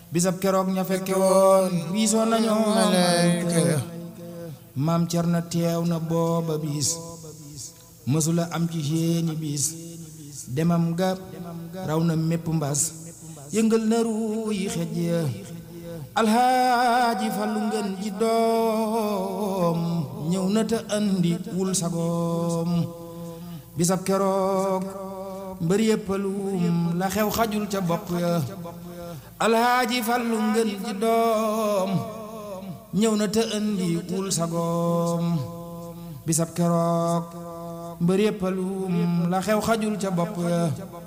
bisab keroog ña fekke woon wiisoo nañoo malayka maam cer na teew na booba biis mësula am ci seeni biis demam ga raw na mépp mbas yëngal na ruu yi xej ya alxaaji fallu ngeen ji doom ñëw na te andi wul sagoom bisab keroog mbër yëppalum la xew xajul ca bopp ya alxaaji fallu ngeen ji doom ñëw na te andi wul sagoom bisab keroog mbër yëppalum la xew xajul ca bopp ya